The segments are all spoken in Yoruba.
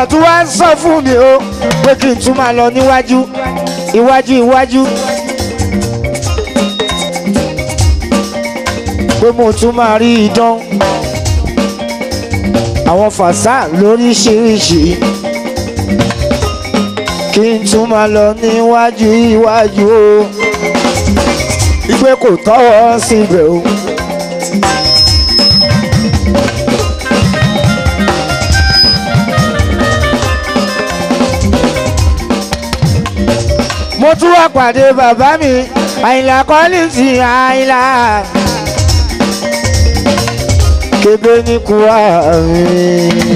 mọ̀ tún wá ń sọ fún mi o pé kí n tún máa lọ níwájú iwájú iwájú. pé mo tún máa rí idán àwọn fàṣà lóríṣiríṣi kí n tún máa lọ níwájú iwájú o ìgbé kò tọ́wọ́ síbẹ̀ o. mo tún wá pàdé bàbá mi àyìnlá kọ́lìtì àyìnlá kébé ní kúrò mi.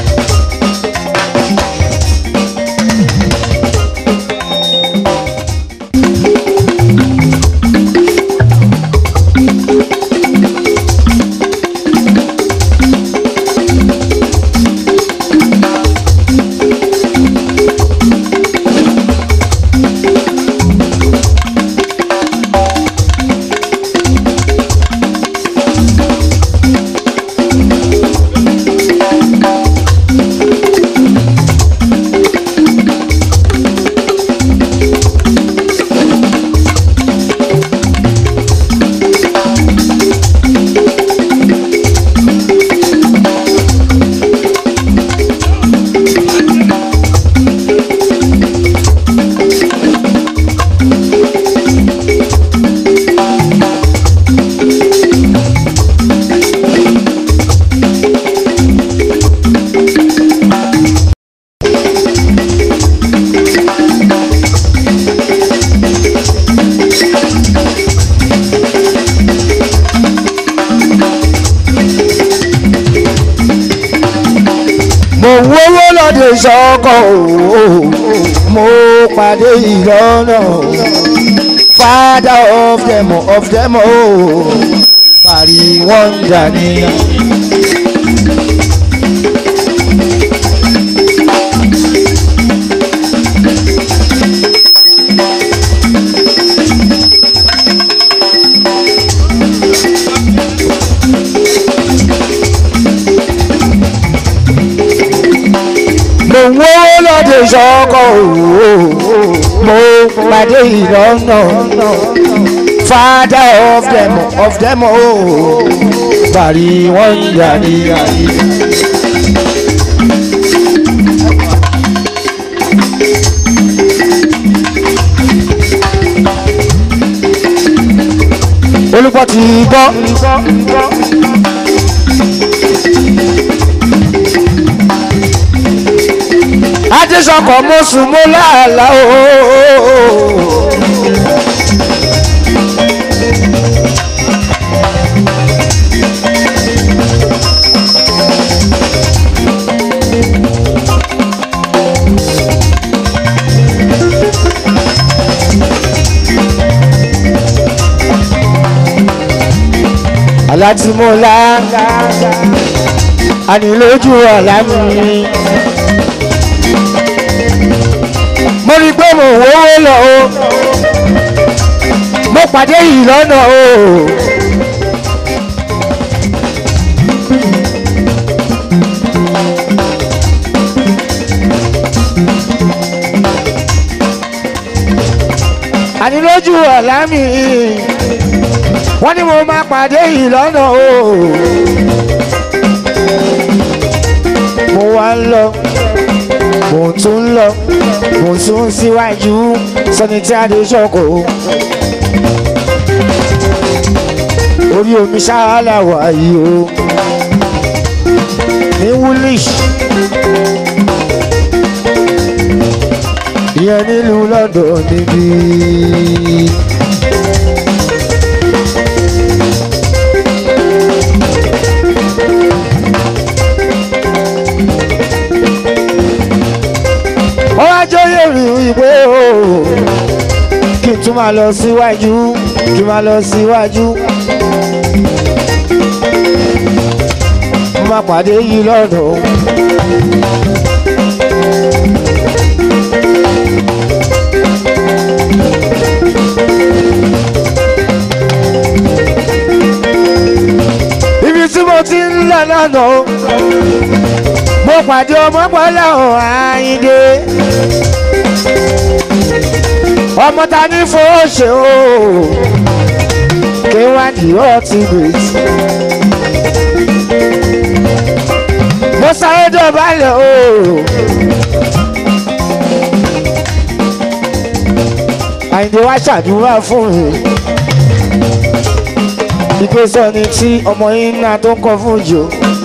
mo wówó lọ́dẹ sọ́kọ̀ o mo pàdé ìlọ́nà father of them of them o parí wọ́n dání. mo wówó lọ́dẹ sọ́kọ̀ o mo pàdé ìlọ́nà father of them of them o parí wọ́n dání. olùkọ́ ti gbọ́. adésọkọ̀ mo sùn mo láàlá o. aláti mo lá ànilójú ọ̀la mi. mo rí i pé mo wówó lọ o mo pàdé yìí lọ́nà o. àní lójú ọ̀la mi wọ́n ní mo máa pàdé yìí lọ́nà o. mo wá ń lọ mo tún ń lọ mo tún síwájú sọni tí a lè ṣọkọ. orí omi ṣáálà wà yìí o ní woolish ìyẹn nílùú London níbí. wọ́n wá jóyè rí ìwé o kí n tún máa lọ síwájú kí n máa lọ síwájú. mo máa pàdé yìí lọ́nà. ibi tí mo ti ń lọ lánàá mo mo pàdé ọmọ pọ́lá ọ̀hún àyíndé ọmọ ta ní fòóṣe o kéwàdí ultimate mo sáré dọ̀bálẹ̀ o. àyìndé wá ṣàdúrà fún mi ìgbésẹ̀ ni tí ọmọ yín náà tó ń kọ fún jù.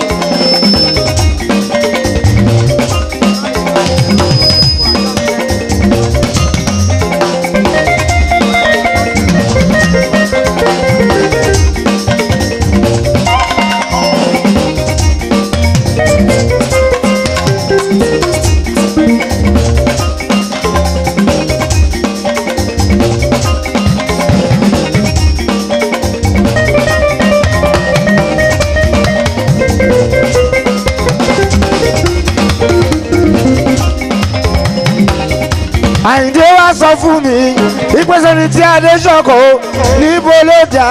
àyìndé wá sọ fún mi ìpèsè ní tí adé ṣọkọ níbo ló dà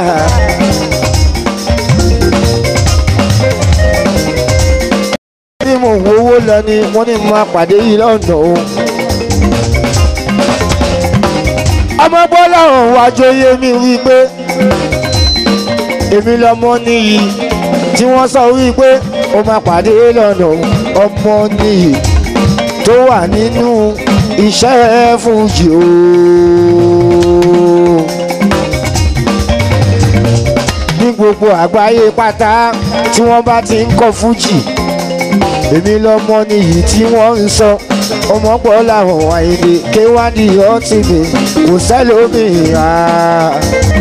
ní mo wo owó lọ ni wọ́n ní mo pàdé yìí lọ́nà o. ọmọ bọ́lá ọ̀hún wájú yé mi wípé èmi lọmọ níyì tí wọ́n sọ wípé ó máa pàdé lọ́nà ọmọ níyì tó wà nínú iṣẹ́ fújì o. ní gbogbo àgbáyé pátá tí wọ́n bá ti ń kọ fújì èmi lọ́mọ nìyí tí wọ́n ń sọ ọmọ pọ̀ làwọn àyèdè kéwádìí ọtí mi kò sẹ́lómìíràn.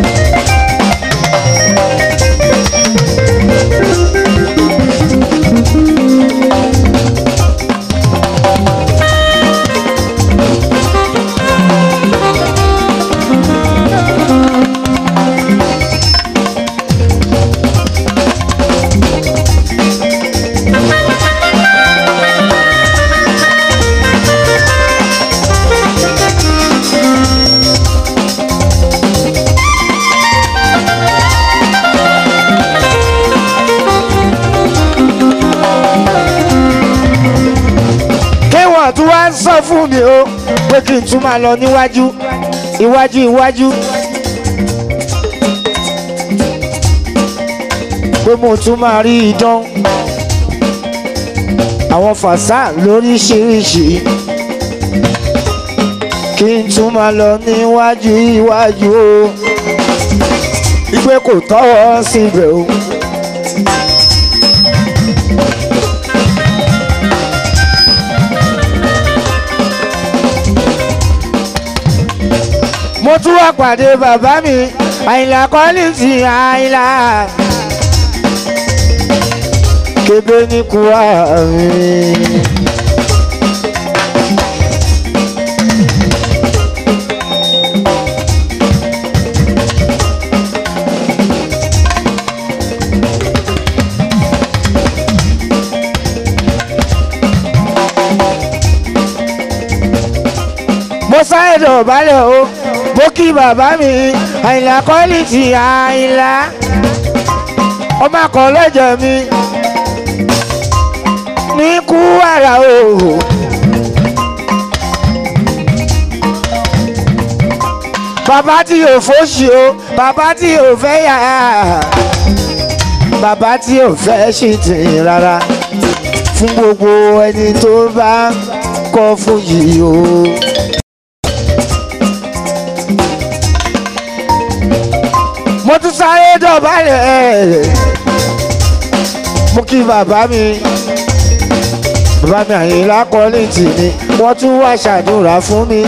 kéwọ̀n tún wá ń sọ fún mi o pé kí n tún máa lọ níwájú iwájú iwájú pé mo tún máa rí idán àwọn fàṣà lóríṣiríṣi kí n tún máa lọ níwájú iwájú o ìpè kò tọ́wọ́ síbẹ̀ o. mo tún wá pàdé bàbá mi àyìnlá kọ́lí ti àyìnlá kébé ní kúwà mi. mo sáré dọ̀bálẹ̀ o mo kí bàbá mi àyìnlá kọ́lì ti àyìnlá ọmọ akọ̀ọ́lẹ́jẹ̀ mi ní kú àrà o. bàbá tí yóò fòṣì o bàbá tí yóò fẹ́ yà á bàbá tí yóò fẹ́ ṣì tì rárá fún gbogbo ẹni tó bá kọ́ fún yìí o. mo tún sáré dọ̀bálẹ̀ mo kí bàbá mi bàbá mi àyìnlá kọ́lé tì mí wọ́n tún wá ṣàdúrà fún mi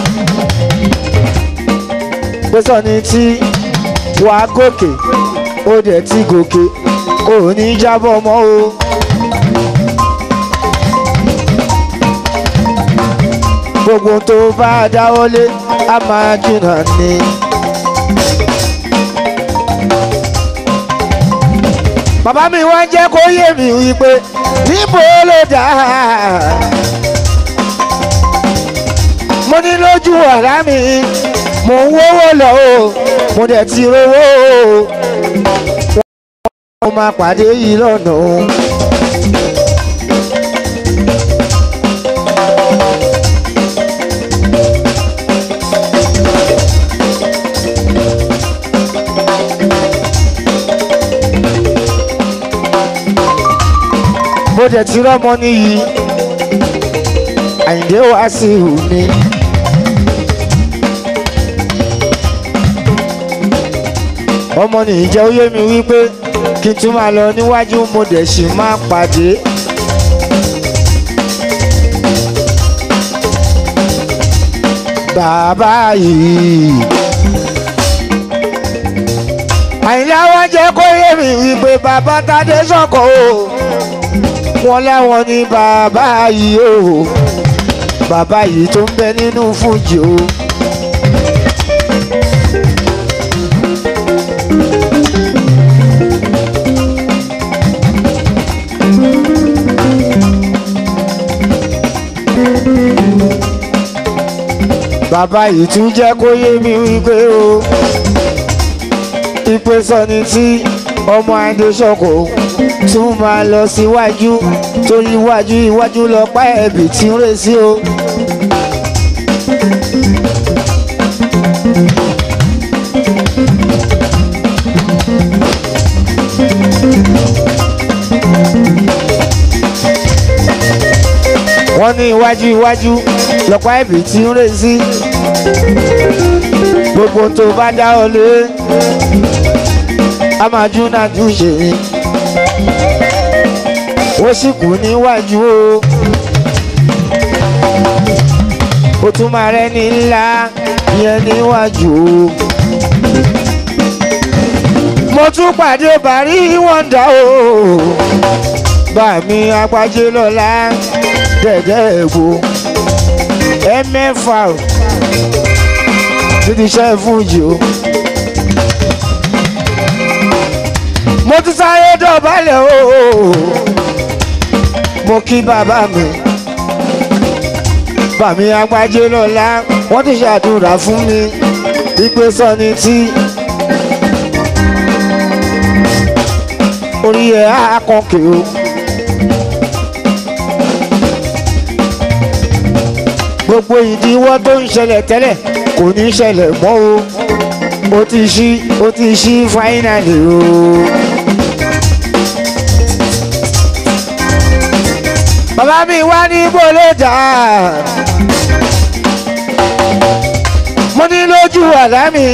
pé sọ́ni tí wàá gòkè ó dẹ̀ ti gòkè ò ní jábọ́ mọ́ o. gbogbo tó bá dáwọ́lé á máa jìnnà ni. bàbá mi wá jẹ́ kó yé mi wípé níbo ló dà mo ní lójú ọ̀rá mi mo ń wówó lọ o mo dẹ̀ ti rówó o wọ́n máa pàdé yìí lọ́nà o dẹ̀ ti rọ́mọ níyì àyìndé wá sí mi. ọmọ nìyí jẹ́ ó yé mi wípé kí n tún máa lọ níwájú mo dẹ̀ sì máa pàdé. bàbá yìí. àyìnlá wọn jẹ́ kó yé mi wípé bàbá tádé sọ̀kọ̀ o wọn láwọn ní bàbá yìí o bàbá yìí tó ń bẹ nínú fújì o. bàbá yìí tún jẹ́ kó yé mi wípé o ìpè sọni tí ọmọ adéṣọkọ tún máa lọ síwájú torí iwájú iwájú lọ pa ẹ̀bì tí ń rè sí o. wọ́n ní iwájú iwájú lọ́pàá ẹ̀bì tí ń rè sí gbogbo tó bá dá ọ lé a máa jú náà jú ṣe ni ó sì kú níwájú o ó tún máa rẹ́ni ńlá yẹn níwájú o mo tún pàdé bàrí wọ́ndà o bá mi apájé lọ́la dẹ̀dẹ̀ ègbò ẹ mẹ́fà o títí iṣẹ́ fújì o. mo ti sáré dọ̀bálẹ̀ o mo kí bàbá mi bàmí agbájé lọ́la wọ́n ti ṣàdúrà fún mi wípé sọ́ni tí orí ẹ̀ á kọ̀kẹ́ o. gbogbo ìdíwọ́ tó ń ṣẹlẹ̀ tẹ́lẹ̀ kò ní ṣẹlẹ̀ mọ́ o ó ti ṣí ó ti ṣí fáínàlì o. bàbá mi wá ní bọ́lẹ́dà mo ní lójú àlá mi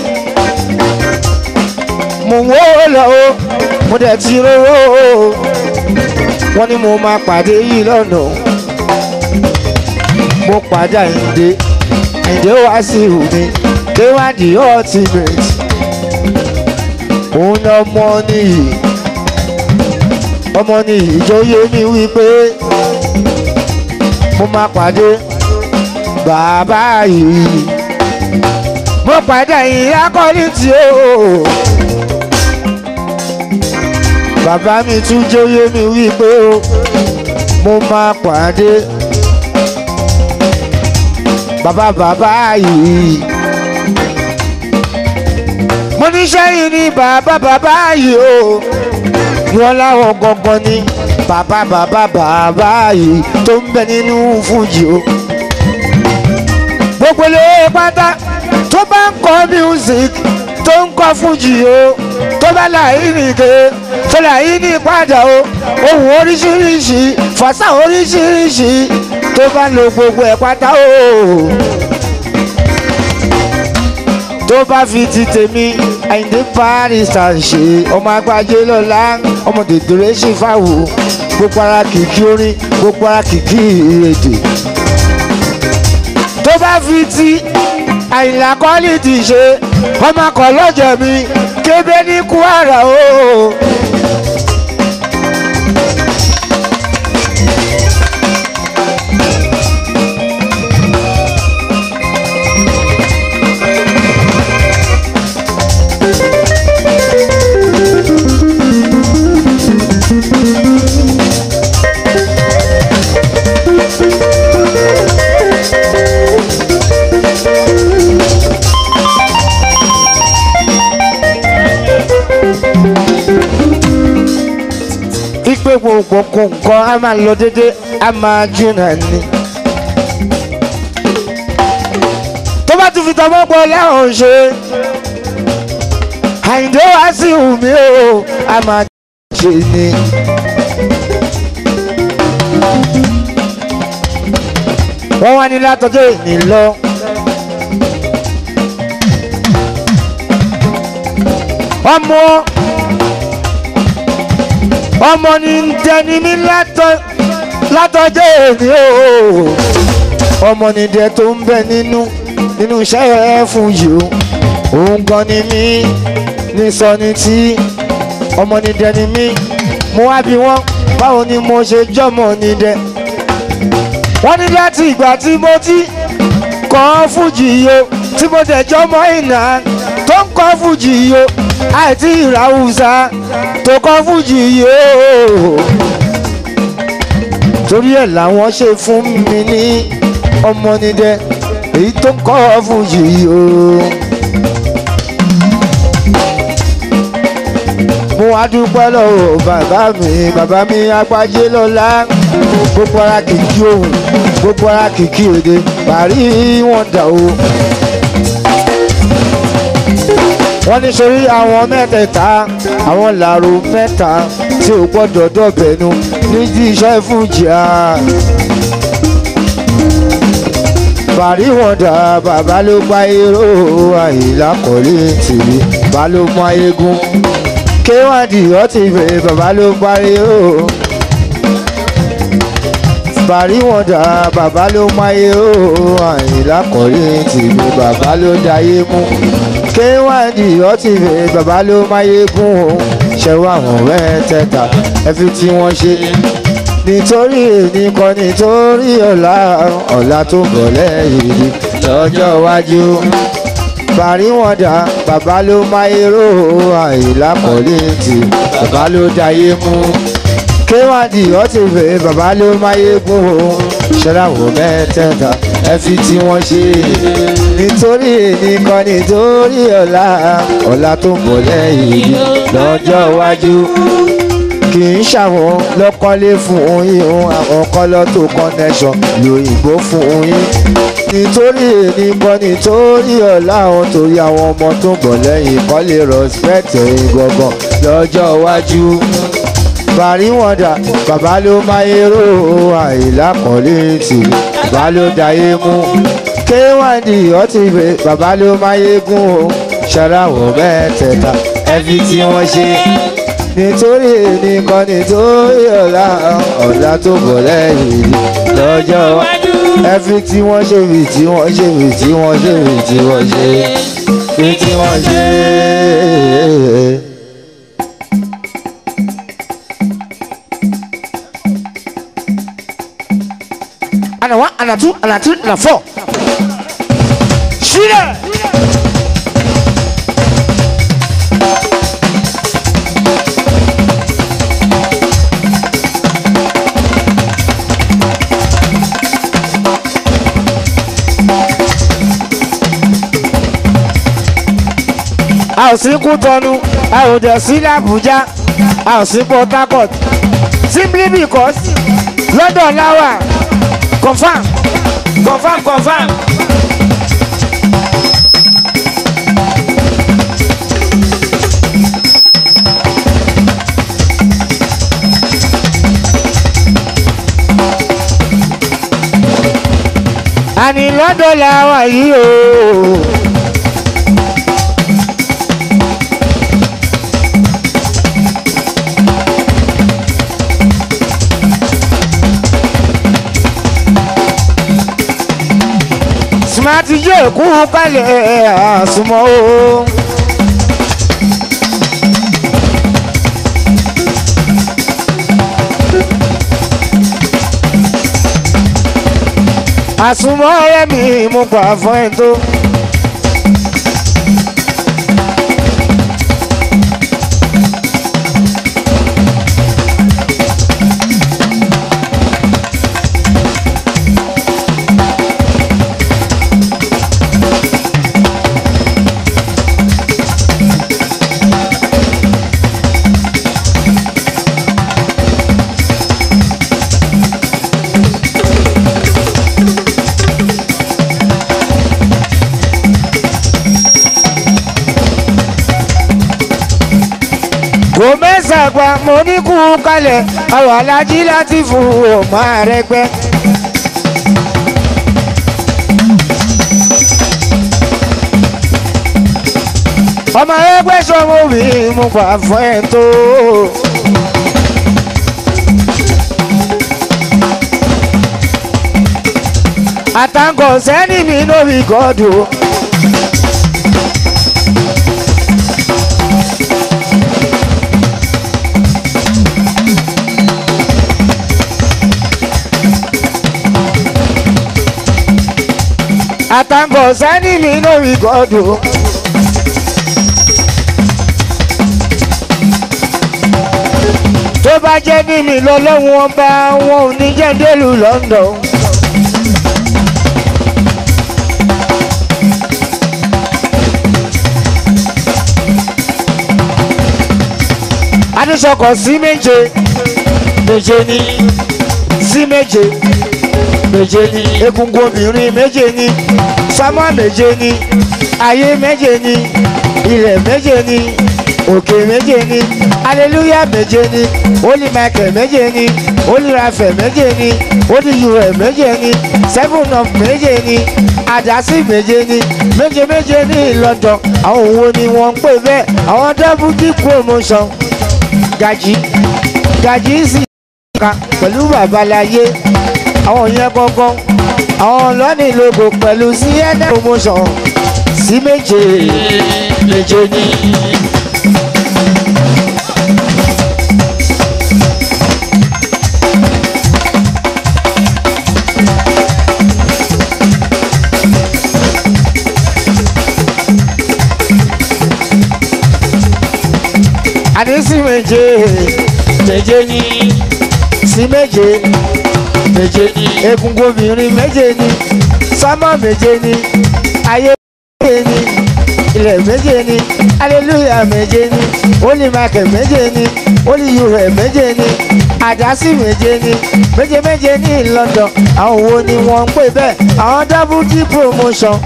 mo ń wó lọ o mo dẹ̀ ti rówó o wọ́n ní mo máa pàdé yìí lọ́nà mo pàdé àyíǹde àyíǹde wá sí omi kéwàdí ultimate òun ọmọ nìyí ọmọ nìyí ìjọyè mi wípé mo máa pàdé bàbá yìí mo pàdé àyíǹde akọ́ni tí ó bàbá mi tún jọyè mi wípé mo máa pàdé bàbá bàbá yìí. mo ní sẹ́yìn ní bàbá bàbá yìí o wọn láwọn gangan ní bàbá bàbá bàbá yìí tó ń bẹ nínú fújì o. gbogbo ilé pátá tó bá ń kọ music tó ń kọ fújì o tó bá láyé nìke tó láyé ní padà o ohun oríṣiríṣi fàṣà oríṣiríṣi tó bá lo gbogbo ẹ̀ pátá o tó bá fi ti tèmi àyìndé paris à ń ṣe ọmọ agbájé lọ́la ọmọ dèdèrè ṣì fáwò gbogbo ara kìkì orin gbogbo ara kìkì èdè tó bá fi ti àyìnlá kọ́lìtì ṣe ọmọ kan lọ́jọ́ mi kébé ní kwara o. ipe gbogbo nǹkan a máa lọ dédé a máa jìnnà ni. tó bá tún fi tọmọ pọ̀ lẹ́hìn ṣe àyìndé wá sí omi o a máa ṣe ni. wọ́n wá ní látọjọ́ ìní lọ. ọmọ ọmọ ní ń tẹni mi látọ- látọjọ́ ìní o ọmọ ní dẹ tó ń bẹ nínú nínú iṣẹ́ ẹ fún yìí o òun gan ni mí ní sọ ni tí ọmọ ní dẹ ni mí mo wá bí wọ́n báwo ni mo ṣe jọ́mọ ní dẹ wọ́n ní láti ìgbà tí mo ti kọ́ fújì yo tí mo dẹ̀ jọ́mọ ìnà tó ń kọ́ fújì yo àìtí ìràwùsà tó kọ́ fújì yo torí ẹ̀ làwọn ṣe fún mi ní ọmọ nídẹ èyí tó ń kọ́ fújì yo. mo wá dúpẹ́ lọ́wọ́ bàbá mi bàbá mi agbájé lọ́la gbogbo ara kìkì ohun gbogbo ara kìkì èdè parí wọn dà o. wọ́n ní sórí àwọn mẹ́tẹ̀ẹ̀ta àwọn làrò mẹ́ta tí ò gbọ́dọ̀ dọ̀bẹ̀nu nídìí iṣẹ́ fújìá. parí wọn dà bàbá ló pa irú àyìnlá kọ́lé tìrì bàbá ló mọ ayégún kéwàdì ọtí ìfẹ́ bàbá ló parí o. parí wọn dà bàbá ló máyé o àyìnlá kọ́lé tìbí bàbá ló dayé mú. kéwàdì ọtí ìfẹ́ bàbá ló máyé gún o. ṣẹ́wọ́ àwọn mẹ́tẹ̀ẹ̀ta ẹ fi tí wọ́n ṣe. nítorí èmi kọ́ nítorí ọ̀la ọ̀la tó bọ̀ lẹ́yìn lọ́jọ́ iwájú parí wọn dà bàbá ló máyéró àìlá kọ́lẹ́ǹtì bàbá ló dayé mú kéwàdì ọtí fẹ́ bàbá ló máyé gún o ṣẹláwó mẹ́tẹ̀ẹ̀ta ẹ fi tí wọ́n ṣe nítorí nìkan nítorí ọ̀la ọ̀la tó ń bọ̀ lẹ́yìn lọ́jọ́ iwájú kì í ṣàwọn lọ́kọ́lé fún yín o àwọn kọ́lọ́ tó connection lòyìnbó fún yín nítorí èmi kọ́ nítorí ọ̀la àwọn torí àwọn ọmọ tó ń bọ̀ lẹ́yìn kọ́ lè respect ẹ̀yìn gangan lọ́jọ́ iwájú parí wọn dà bàbá ló máyéró àìlá kọ́lé tì bàbá ló dayé mú kéwàdì ọtí ìwé bàbá ló máyé gún o ṣàràwọ̀ mẹ́tẹ̀ẹ̀ta ẹ fi tí wọ́n ṣe nítorí nìkan nítorí ọ̀la ọ̀la tó bọ̀ lẹ́yìn lọ́jọ́ iwájú ẹ fi tí wọ́n ṣe fi tí wọ́n ṣe fi tí wọ́n ṣe fi tí wọ́n ṣe fi tí wọ́n ṣe. ana one ana two ana three ana four. sílẹ̀. a ò sí Kútọ́nù a ò dẹ̀ sí l'Àbújá a ò sí Port Harcourt simply because lọ́dọ̀ láwà confam confam confam. àní lọ́dọ̀ làwà yìí o. smart jẹ́ kú kálẹ̀ àsùnmọ́ o. àsùnmọ́ ọ̀rẹ́ mi mo gbà fún ẹ tó. kò mẹ́sàgbà mo ní kú kalẹ̀ àwọn alájí láti fún ọmọ àrẹgbẹ́. ọmọ ẹgbẹ́ sọmọ mi mo gbà fún ẹ tó. àtàǹkọ̀ sẹ́ni mi ló fi gọ́dù. àtàǹkọ̀ sẹ́ni mi ló fi gọ́dù. tó bá jẹ́ ní mi lọ́lọ́run ọba wọn ò ní jẹ́ délùú London. adúsọkọ̀ sí méje méje ní sí méje méje ní egungun obìnrin méje ní sámá méje ní ayé méje ní ilẹ̀ méje ní òkè méje ní aleluya méje ní holy michael méje ní holy raphael méje ní holy ure méje ní seven of méje ní àdásí méje ní méje méje ní London àwọn òwò ni wọ́n ń pè bẹ́ẹ̀ àwọn double promotion gají gají sì ka pẹ̀lú babaláyé àwọn yẹn gangan àwọn lọ́nì logo pẹ̀lú cnn promotion sí méje méje ní. àní sí méje méje ní sí méje méje ní egungun obìnrin méje ní sámọ méje ní ayé méje ní ilẹ̀ méje ní aleluya méje ní holy michael méje ní holy ure méje ní àdásí méje ní méje méje ní London àwọn wo ni wọ́n ń pè bẹ́ẹ̀ àwọn double d promotion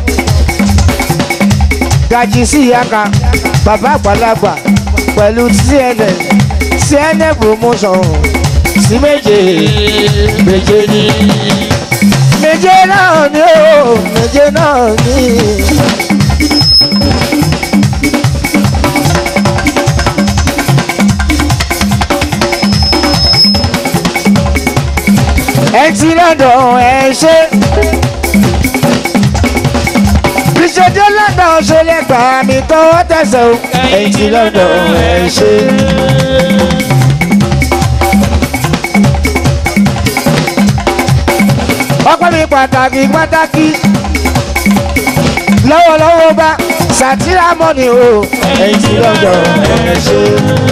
gají sí yaka bàbá àgbàlagbà pẹ̀lú cnn cnn promotion sí méje méje ní. méje náà ni ó méje náà ni. ẹ ti lọ́dọ̀ ẹ ṣe. ìṣèjọ́ lọ́dọ̀ ṣe lè gbà mí tọwọ́ tẹ̀sẹ̀ o. ẹ ti lọ́dọ̀ ẹ ṣe. ọpẹ́ mi pàtàkì pàtàkì lọ́wọ́lọ́wọ́ bá sàtìrà mọ́ni o. ẹ ti lọ́dọ̀ ẹ ṣe.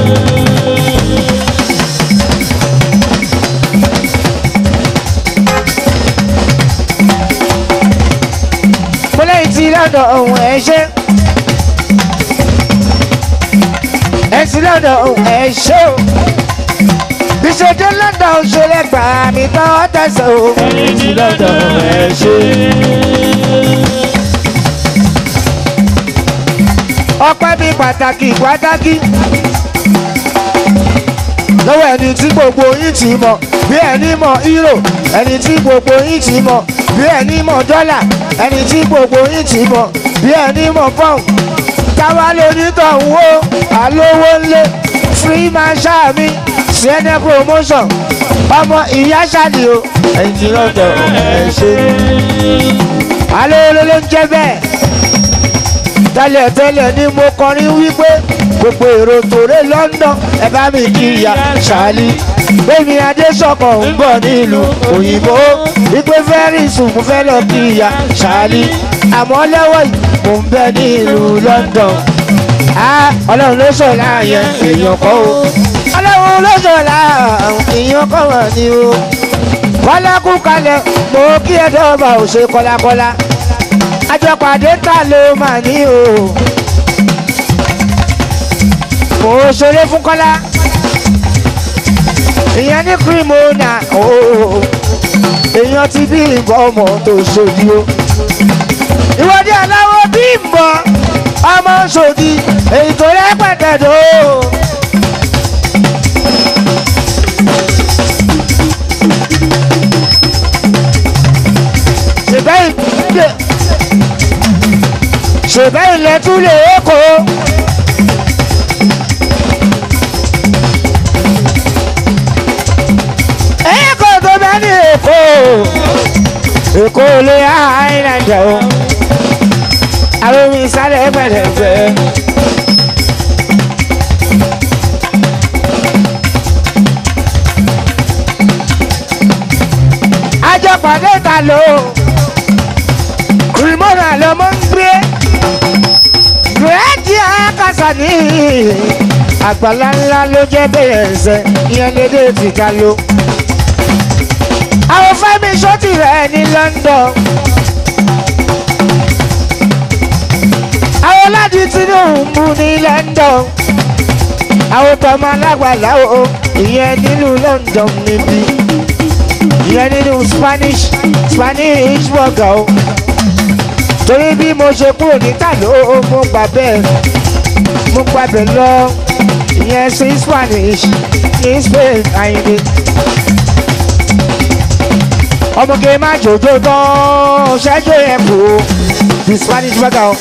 mo lẹ́yìn tí lọ́dọ̀ ohun ẹ̀ ṣe. ẹ sí lọ́dọ̀ ohun ẹ̀ ṣe o. ìṣèjọ́ lọ́dọ̀ òṣèlè gbà mí tán tẹ̀sán o. ẹ sí lọ́dọ̀ ohun ẹ̀ ṣe. ọpẹ́ mi pàtàkì pàtàkì lọ́wọ́ ẹni tí gbogbo yín ti mọ̀ bí ẹni mọ̀ euro ẹni tí gbogbo yín ti mọ̀ bí ẹni mọ̀ dọ́là ẹni tí gbogbo yín ti mọ̀ bí ẹni mọ̀ pound táwa lè nítọ̀hún o àlówó ńlẹ̀ free marshal mi cnn promotion ọmọ ìyá ṣáàdì o ẹ̀yìn tí lọ́dọ̀ ẹ̀ ṣe alówó ló ń jẹ́ bẹ́ẹ̀ tẹ́lẹ̀tẹ́lẹ̀ ni mo kọrin wípé gbogbo èrò tòré London ẹ bá mi kí ìyá ṣáálí gbẹ̀mí adésọ̀kan ń bọ̀ nílùú òyìnbó wípé fẹ́rí sùn mo fẹ́ lọ kí ìyá ṣáálí àmọ́ lẹ́wọ̀ yìí mo ń bẹ nílùú London ọlọ́run ló sọ̀ láàyè èèyàn kọ́ o ọlọ́run ló sọ̀ láàyè èèyàn kọ́ wọ̀ ni o kọ́lá kú kalẹ̀ mo kí ẹ dọ́gba ò ṣe kọ́lákọ́lá àjọpàdé ta ló mà ní o. mo ṣeré fún kọ́lá ìyẹn ní kírímọ́nà o èèyàn ti bí ìbọn ọmọ tó ṣòdì o. ìwọ́de aláwọ̀ bí ìbọn ọmọ ṣòdì èyí tó rẹpẹtẹ tó. ṣèbẹ́ ìdè ṣèbẹ́ ilẹ̀ tún lè kó èkó lé àìlànà o àwọn omi sáré pẹ̀lẹ́pẹ̀. àjọpàdé ta ló kùrìmọ́nà lọ́mọ ń gbé gírẹ́dì àkàsà ní àgbàlá ńlá ló jẹ́ bẹ́ẹ̀ ẹ̀sẹ̀ ìyẹn lédè ti ká ló. àwọn fẹ́mi sọ́tì rẹ̀ ní London. àwọn láti Tinubu ní London. àwọn tọmọ alágbàlá o ìyẹn nílùú London níbí ìyẹn nínú Spanish Spanish burger o torí bí mo ṣe kúrò níta ló mo gbà bẹ́ẹ̀ mo gbà bẹ́ẹ̀ lọ ìyẹn sí Spanish ní Spain àyìnbí ọmọge má jòjó tán ṣẹ́jú yẹn kù o the Spanish burger o.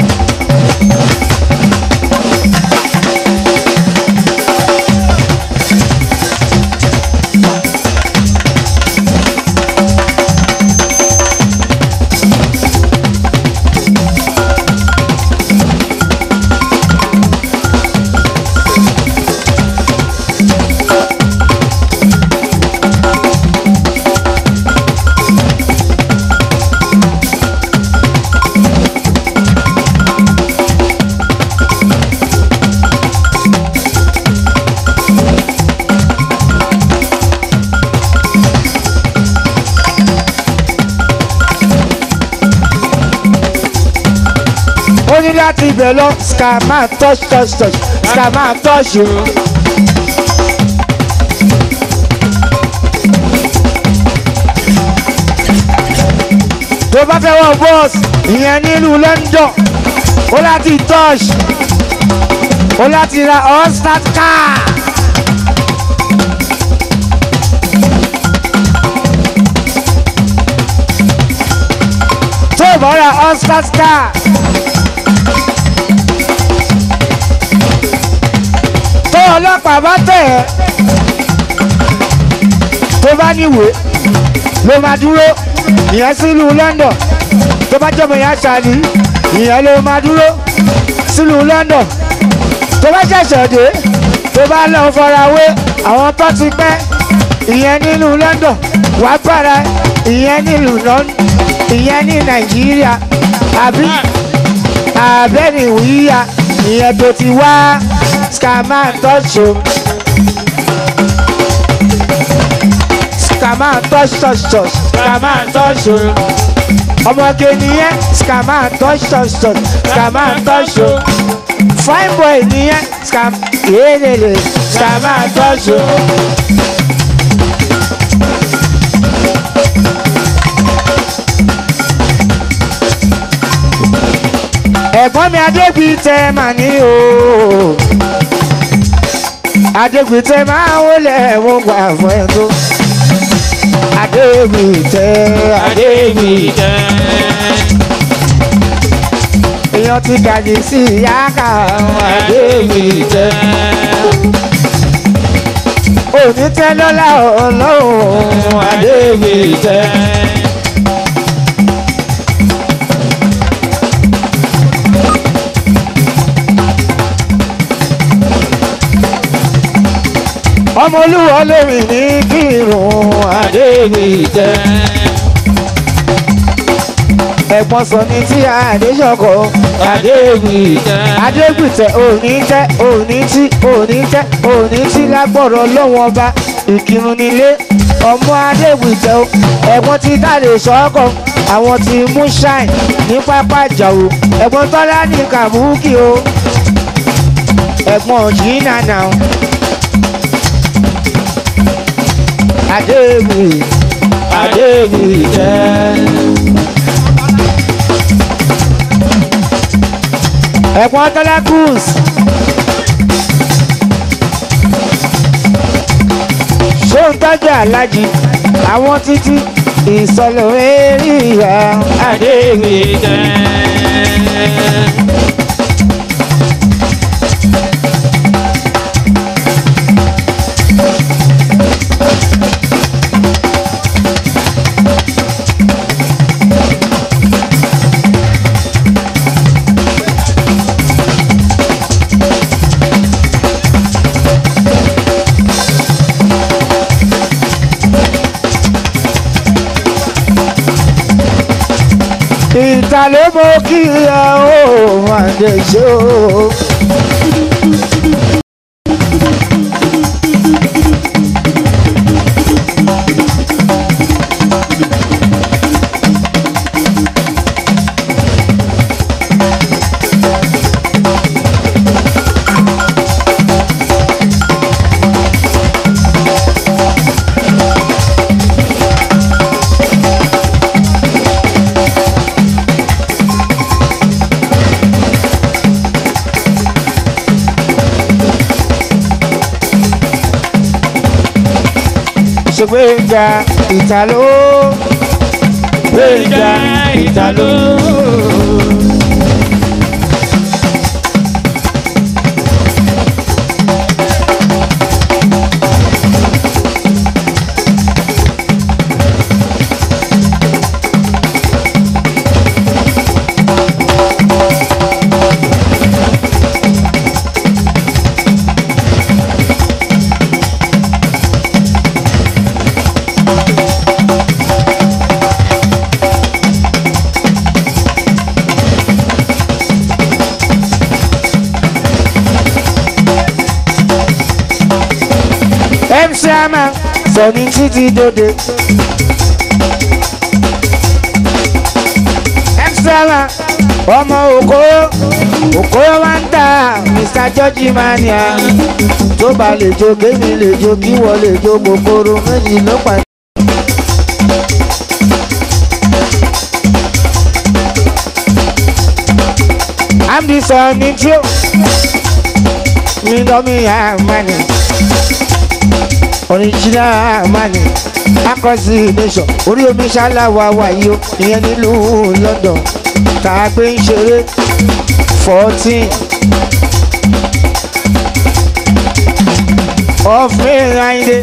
ó ní láti ibẹ̀ lọ scammer touch touch touch scammer touch o. tó bá fẹ́ wọ bọ́ọ̀sì ìyẹn nílùú London ó láti touch ó láti ra all-start car. tó bá ra all-start car. tó ọlọ́pàá bá tẹ̀ ẹ́ tó bá níwèé ló máa dúró ìyẹn sílùú London tó bá jọmọ ìyá sani ìyẹn ló máa dúró sílùú London tó bá ṣẹ̀ṣẹ̀ dé tó bá lọ farawé àwọn tó ti pẹ́ ìyẹn nílùú London wàá gbára ìyẹn nílùú London ìyẹn ní Nàìjíríà àbí àbẹ́nìwíyà ìyẹn tó ti wá scammer touch o scammer touch touch touch scammer touch o ọmọge nìyẹn scammer touch touch touch scammer touch o fine boy nìyẹn scam yéèlèlè scammer touch o. ẹ̀gbọ́n mi adégbìtẹ́ mà ní o adégbìtẹ́ máa ń wọlé ẹ̀wọ̀n gbà fún ẹ̀ tó adégbìtẹ́ adégbìtẹ́ èèyàn ti gàjì sí ìyá kà adégbìtẹ́ òní tẹ́ lọ́lá ọlọ́run adégbìtẹ́. ọmọ olúwa lèmi ní kírun adégbìtẹ́. ẹ̀gbọ́n sọ ní tí adéṣọkọ adégbìtẹ́. adégbìtẹ́ òní tẹ́ òní tí òní tẹ́ òní tí lágbọ̀rọ̀ lọ́wọ́n ọba ìkírun nílé ọmọ adégbìtẹ́ o ẹ̀gbọ́n ti dáre sọ́kọ̀ àwọn ti mú ṣáìn ní pápá ìjàwó ẹ̀gbọ́n tọ́lá ní kàbúkì o ẹ̀gbọ́n jìnnà náà. Adéwì Adéwì jẹ́. Ẹ̀gbọ́n Tọ́lá Cruz. Ṣé ń tọ́jú alájí? Àwọn títí ìsọ̀lọ̀ eré ìyá Adéwì jẹ́. ìta ló mọ kí ẹ ó máa dé ṣe o. ṣègbéga ìtàló gbéga ìtàló. MC Ama sọ̀ni títí dòde. MC Ama ọmọ òkó òkó wa ń tà Mr George Mania tó bá lè jó kémi lè jó kí wọ́n lè jó kòkòrò méjì ló pa. I'm the son in you. Me know me have money original money across the nation orí omi ṣáláwá wáyé o ìyẹn nílùú London tá a gbé ń ṣeré fourteen of May Ayinde.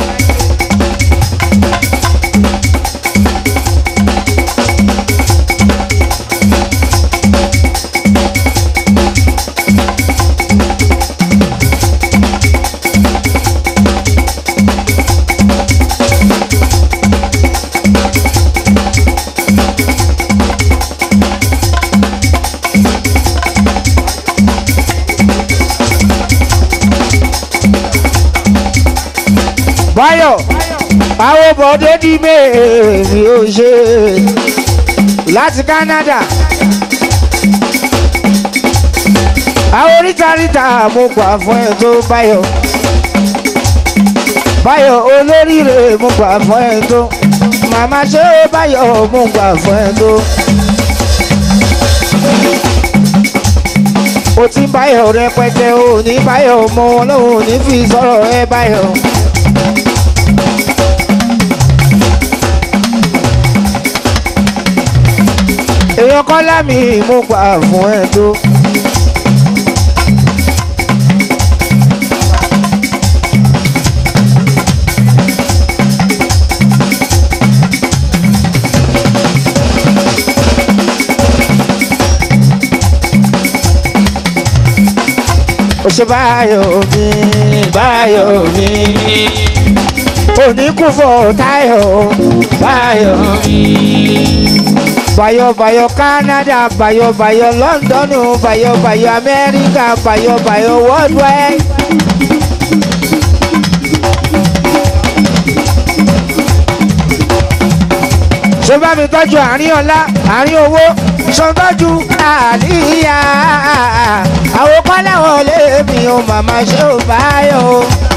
Báyọ̀ àwọn bọ̀dé di méèrè ó ṣe láti Canada. àwọn orítaríta mo gbà fún ẹ tó Báyọ̀. Báyọ̀ olóríire mo gbà fún ẹ tó. Màmá ṣé Báyọ̀ mo gbà fún ẹ tó. o ti báyọ̀ rẹpẹtẹ o ní báyọ̀ mọ ọlọ́run ní fi sọ̀rọ̀ ẹ báyọ̀. èèyàn kọ́ lámì mo gbà fún ẹ tó. ó ṣe báyọ̀ mi báyọ̀ mi oníkùfọ̀ táyọ̀ báyọ̀ mi. Bayo bayo Canada, bayo bayo London, bayo bayo America, bayo bayo worldwide. Ṣé bá mi tọ́jú àárín ọ̀la, àárín owó, ṣe tọ́jú àníyá. Àwọn kọ́lá wọlé mi ò màmá ṣe ò báyọ̀.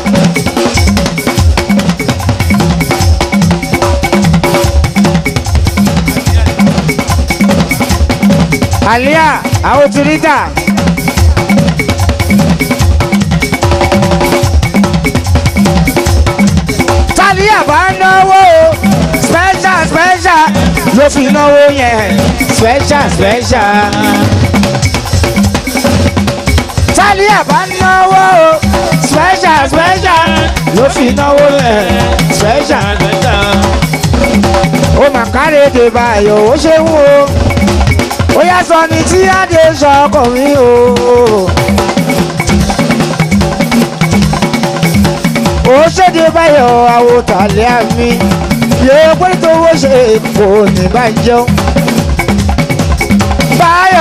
àlíà àwọn ti rí tà. tàlíà bá náwó special special ló fi náwó yẹn special special. tàlíà bá náwó special special ló fi náwó yẹn special special. ó mà kárèdè báyọ̀ ó ṣe ń wo ó yá sọ ni tí adé sọ ọkọ mi o. ó ṣèdè báyọ̀ àwòtálẹ̀ àmì yóò pé tówó ṣe kò ní bá jẹun.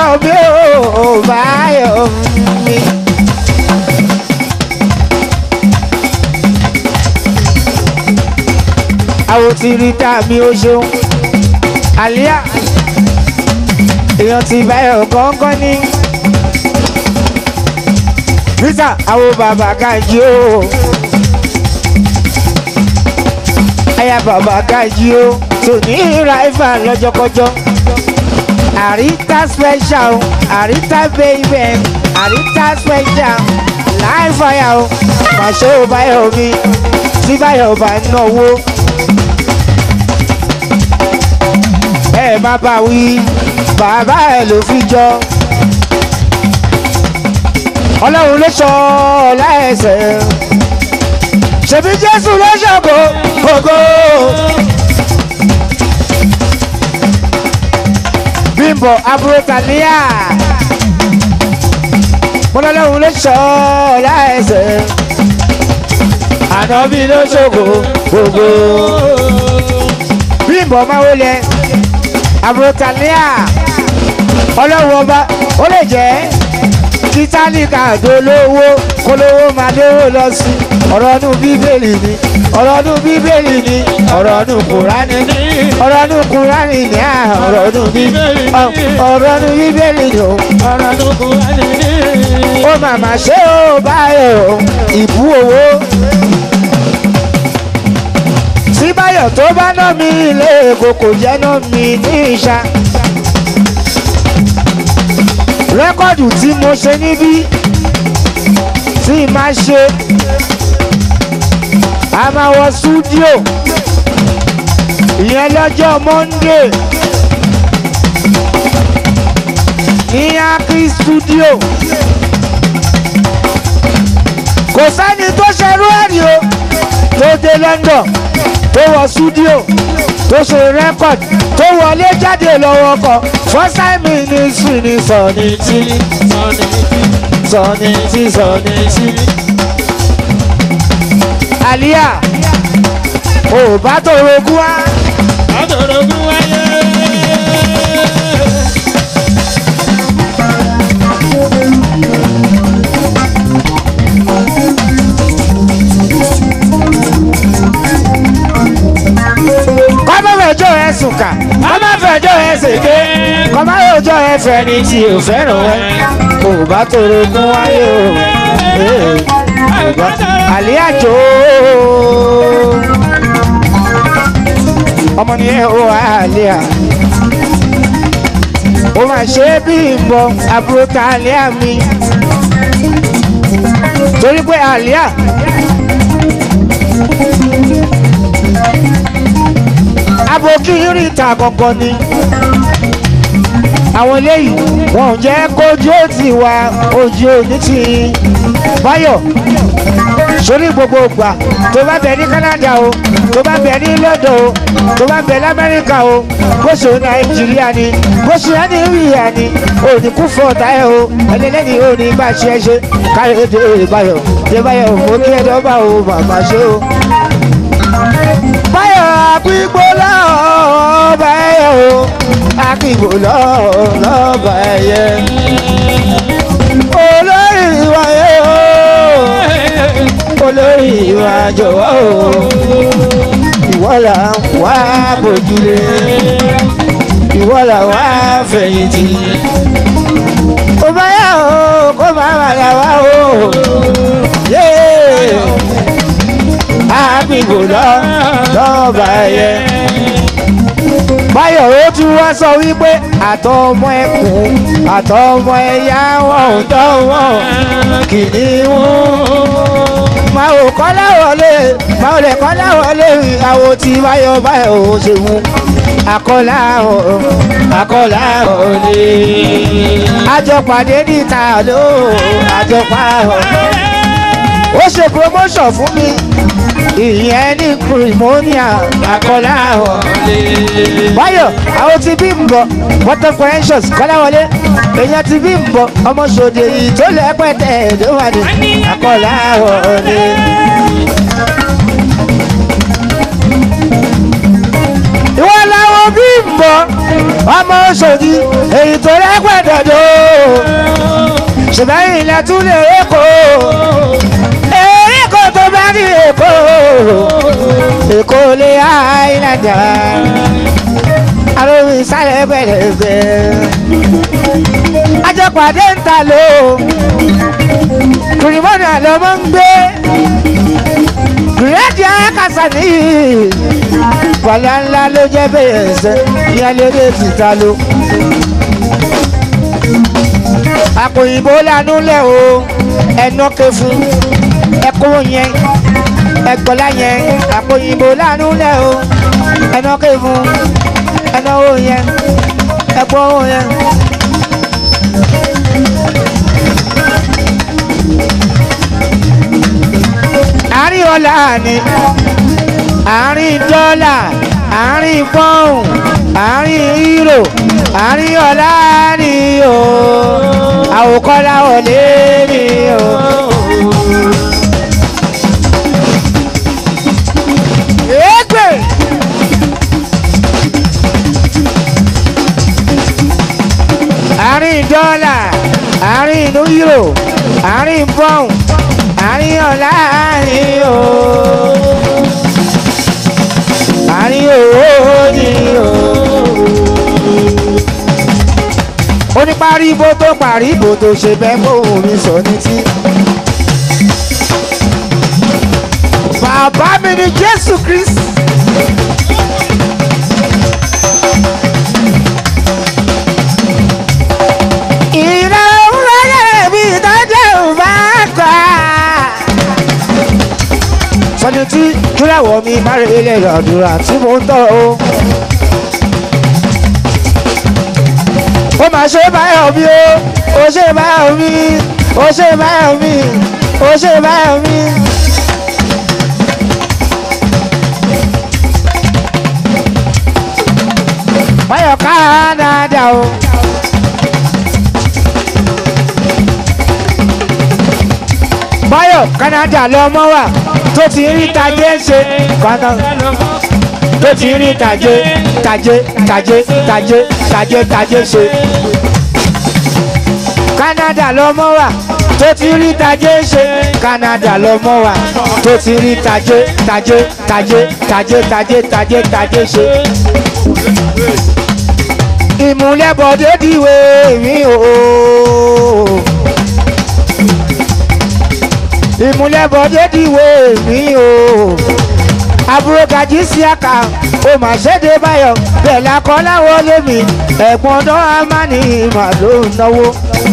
báyọ̀ mi ò báyọ̀ mi. àwọn tí rí tá mi ó ṣeun àlíyá èèyàn ti báyọ̀ kọ́ńkọ́ ní. Rita àwọn bàbá kájí o. Aya bàbá kájí o. Tòní ráìfà lọ́jọ́kọ́jọ́. Àríta special àríta baby àríta special láìfàyà o. Màṣẹ́ ò báyọ̀ mi tí báyọ̀ bá náwó. Ẹ má bá wí bàbá ẹ̀ ló fi jọ ọlọ́run ló sọ láẹsẹ̀ ṣèbí jésù ló ṣàgó gbogbo. bímbọ abúrótàníyà ọlọ́run ló sọ láẹsẹ̀ ànábì ló ṣògo gbogbo. bímbọ máa wọlé abúrótàníyà ọlọ́run ọba ó lè jẹ́ títánìkà dolówó kólówó máa lówó lọ sí ọ̀rọ̀ ọdún bíbélì ni ọ̀rọ̀ ọdún bíbélì ni ọ̀rọ̀ ọdún kùránì ni ọ̀rọ̀ ọdún kùránì ni à ọ̀rọ̀ ọdún bíbélì ọ̀rọ̀ ọdún bíbélì ni o ọ̀rọ̀ tó kù wá ní ní. ó màmá ṣé ó báyọ̀ ìbú owó tí báyọ̀ tó bá ná mi ilé èkó kò jẹ́ ná mi ní ìṣá rẹ́kọ̀dù tí mo ṣe níbí tí máa ṣe a máa wọ súdíò ìyẹn lọ́jọ́ monday ní akri studio kò sẹ́ni tó ṣerú ẹ̀rí o tó dé london tó wọ súdíò tó ṣe rẹ́kọ̀d tó wọlé jáde lọ́wọ́ kan first time ministry ni sọ̀ni tí sọ̀ni tí sọ̀ni tí. àlíyà ò bá tó rogún wá. Adorogún wáyé. kọ́mọ́ fẹjọ́ ẹ sùn kà kọ́mọ́ fẹjọ́ ẹ ṣèké kọ́mọ́ fẹjọ́ ẹ fẹ́ni tí ò fẹ́ràn ẹ kò bá tó rogún wáyé o. Ee, kò bá- àlíyà jò ó. ọmọ ni ẹ ó àlíyà ó máa ṣe é bí ìbọn àbúrò ta àlíyà mi torí pé àlíyà aboki rí ìta gangan ni àwọn eléyìí wọn ò jẹ́ kójú ó ti wá ojú òní ti báyọ̀ sórí gbogbo ìgbà tó bá bẹ ní Canada o tó bá bẹ ní London o tó bá bẹ lamẹ́ríkà o bó ṣe Nàìjíríà ni bó ṣe Nàìjíríà ni òní kú fún ọ̀tá ẹ̀ o ẹlẹ́lẹ́ni òní bá ṣe é ṣe káyọ̀ dé báyọ̀ dé báyọ̀ mo kí ẹ dọ́gba o màmá ṣe o báyọ̀ àpígbó lọ́ọ́ báyọ̀ o àpígbó lọ́ọ́ lọ́ọ́ báyẹ̀ olórí wáyé o olórí ìwà jọ̀wọ́ o ìwọ là ń wá bójúlé ìwọ là wá fẹ̀yìntì ó báyà o kó má má là wá o yéé àbíbò lọ lọ́ọ̀bà ẹ̀yẹ. báyọ̀ ó tún wá sọ wípé àtọmọ ẹkùn àtọmọ ẹ̀yà wọn ò dánwọ́ kìnìún. máa ò kọ́ láwọlé máa ò lè kọ́ láwọlé àwo tí báyọ̀ báyọ̀ ò ṣe mú. àkọlà ò àkọlà ò lè. àjọpàdé níta ló àjọpá ò ó ṣe promotion fún mi ìyẹn ní pneumonia àkọlá ọ̀ báyọ̀ àwọn ti bí ń bọ̀ water corrections kọ́láwọlé èèyàn ti bí ń bọ̀ ọmọ ṣòdè yìí tó lẹ́pẹ̀tẹ̀ ló wà ní àkọlá ọ̀ ni. ìwọ làwọn bí ń bọ̀ ọmọ Òṣòdì èyí tó rẹ́gbẹ̀dọ̀dọ̀ ṣùgbọ́n ilẹ̀ tún lè èkó èkó tó bá ní èkó èkó lè àìlàjà àròyìn ìsàlẹ̀ bẹ̀rẹ̀ àjọpàdé ń ta lò kùrìmọ́nì àlọ́ mọ́ ń gbé gírẹ́dì ayákàsá nìyí wàlá ńlá ló jẹ́ bẹ́ẹ̀ ẹ̀sẹ̀ ní alẹ́rẹ́ fìta ló. àpòyìnbó lanú lẹ̀ o ẹ̀nà ké fún ẹ̀kọ́ yẹn ẹ̀gbọ́lá yẹn àpòyìnbó lanú lẹ̀ o ẹ̀nà ké fún ẹ̀nà owó yẹn ẹ̀gbọ́ owó yẹn. àárín ọ̀la ni àárín dọ́là àárín pọ́ùn àárín hírò àárín ọ̀la ni o àwòkọ́lá wọlé ni o. ègbè. àárín dọ́là àárín hírò àárín pọ́ùn àárín ọ̀la ni o àárín owó ni o. ó ní paribo tó paribo tó ṣe bẹ́ẹ̀ fóun mi sọ ní tí. bàbá mi ni jésù kristi. ìrọ̀ òwúrọ̀ mi tọ́jú bá kọ́ sọni tí kíláwọ̀ mi bá rí ilé àdúrà tí mo ń tọ́ o. ó máa ṣe báyọ̀ mi o ó ṣe báyọ̀ mi ó ṣe báyọ̀ mi ó ṣe báyọ̀ mi. báyọ̀ Canada o. báyọ̀ Canada lọ́mọ wà tó ti rí tajé ṣe kọ́nà tó ti rí tajé tajé tajé tajé tajé tajé ṣe. Canada lọ́mọ wà tó ti rí tajé ṣe Canada lọ́mọ wà tó ti rí tajé tajé tajé tajé tajé tajé tajé ṣe. ìmúlẹ̀bọ̀dé dìwé mi o. ìmúlẹ̀bọ̀dé dìwé mi o. àbúrò gàjí sí àkà ó mà ṣèdè báyọ̀ bẹ́ẹ̀ lakọ́ láwọ́ lémi ẹ̀gbọ́n náà á má ní ìmọ̀ ló ń náwó.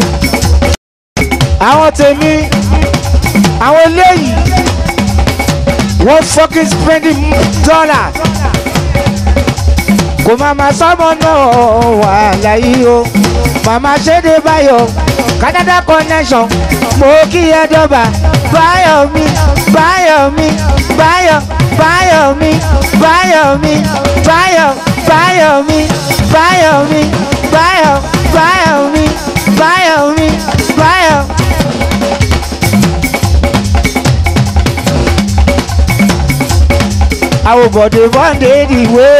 àwọn tèmi àwọn eléyìí wọ́n fọ́kí spending dollar kò má ma sọ́mọ náà wà láyé o màmá ṣèdè báyọ̀ Canada connection mo kí ẹ dọ́gba báyọ̀ mi báyọ̀ mi báyọ̀ báyọ̀ mi báyọ̀ mi báyọ̀ báyọ̀ mi báyọ̀ mi báyọ̀ báyọ̀ mi báyọ̀ mi báyọ̀. àwọn bọ̀dé bọ́ǹdé ìwé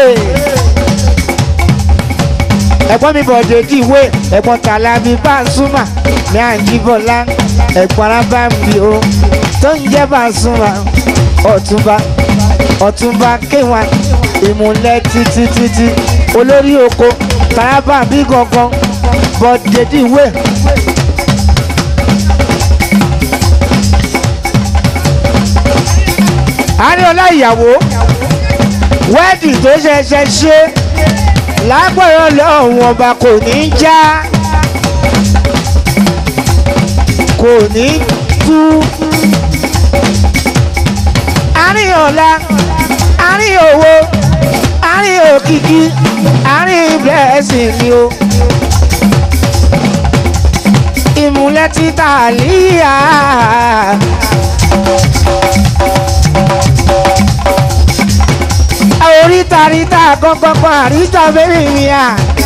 ẹ̀gbọ́n mi bọ̀dé dìwé ẹ̀gbọ́n tàlàbí Pasuma ní àǹjíbọ̀lá ẹ̀gbọ́n arábàmì o tó ń jẹ́ Pasuma ọ̀túnba ọ̀túnba kéwà ìmùlẹ̀ títí títí olórí oko tàlábàmí gangan bọ̀dé dìwé. àríọlá ìyàwó wẹ́ẹ̀dì tó ṣẹ̀ṣẹ̀ ṣe lágbọ̀rọ̀ lọ́hùn ọba kò ní í já kò ní í tú. àárín ọ̀la àárín owó àárín òkìkí àárín blessing ni o. ìmùlẹ̀ títà líyà. oríta ríta kọ́kọ́kọ́ àríta bẹ́ẹ̀ mi à.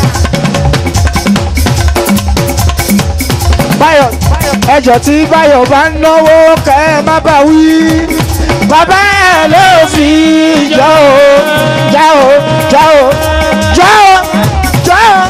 Báyọ̀ ẹjọ́ tí Báyọ̀ bá ń náwó kẹ́ ẹ má bà wí. Bàbá ẹ̀ ló fi jọ o, já o, já o, já o, já o.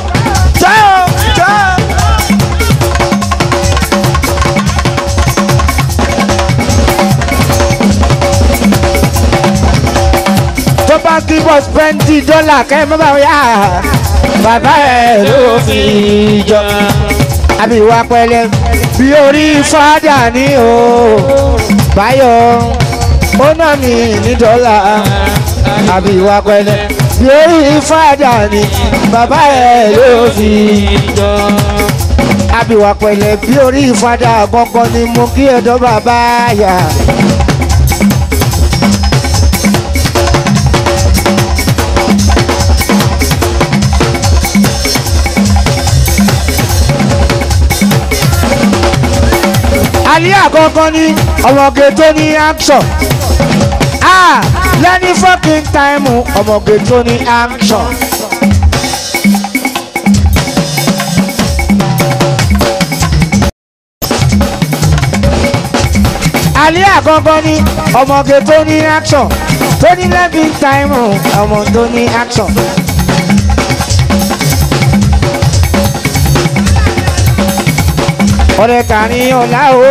fi dọ́là kẹ́ ẹ má bá yá bàbá ẹ̀ ló fi jọ àbí ìwà pẹ̀lẹ́ bí orí fádà ní o báyọ̀ ó ná mi ní dọ́là àbí ìwà pẹ̀lẹ́ bí orí fádà ní bàbá ẹ̀ ló fi jọ. àbí ìwà pẹ̀lẹ́ bí orí fádà gbọ́ngbọ́n ni mo kí ẹ̀dọ́ bàbá yà. alẹ́ àkọ́kọ́ ní ọmọge tó ní action ah lẹ́ni fucking time ọmọge tó ní action. alẹ́ àkọ́kọ́ ní ọmọge tó ní action tó ní lẹ́ni time ọmọ tó ní action. ọ̀rẹ́ tani ọ̀la o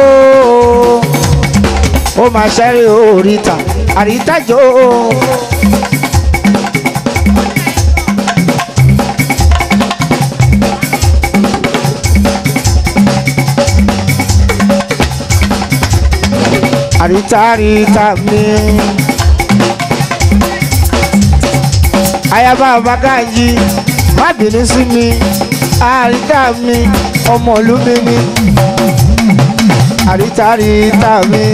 ó máa ṣẹ́rí oríta àrítájò àríta àríta mi ayaba abagaji má bínú sí mi àríta mi ọmọ ìlú mi ni àríta àríta mi.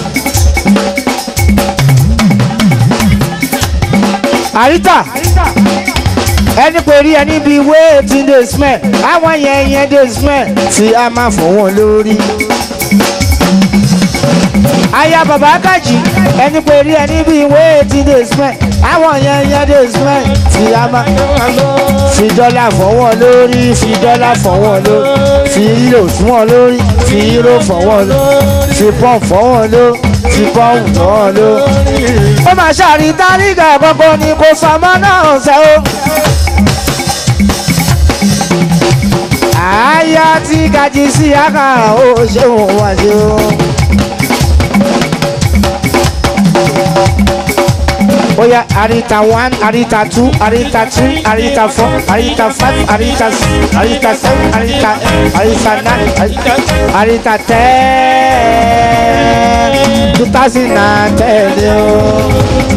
àríta ẹni pé rí ẹni bíi wéètì dey smell àwọn yẹn yẹn dey smell tí a máa fọ wọn lórí. aya bàbá kàjì ẹni pé rí ẹni bíi wéètì dey smell àwọn yẹn yẹn dey smell tí a máa fi dọ́là fọwọ́ lórí fi dọ́là fọwọ́ lórí fi hírò fọwọ́ lórí fi hírò fọwọ́ lórí fi pọ́n fọwọ́ lórí fi pọ́n fọwọ́ lórí. ó máa ṣàrí tárígà gbogbo ni kò sọmọ náà ṣe ó. àyà tí gajì sí àkà ó ṣeun wá ṣe ó. Oya Arita one, Arita two, Arita three, Arita four, Arita five, Arita six, Arita seven, Arita eight, Arita nine, Arita, Arita ten. Two thousand and ten. yo.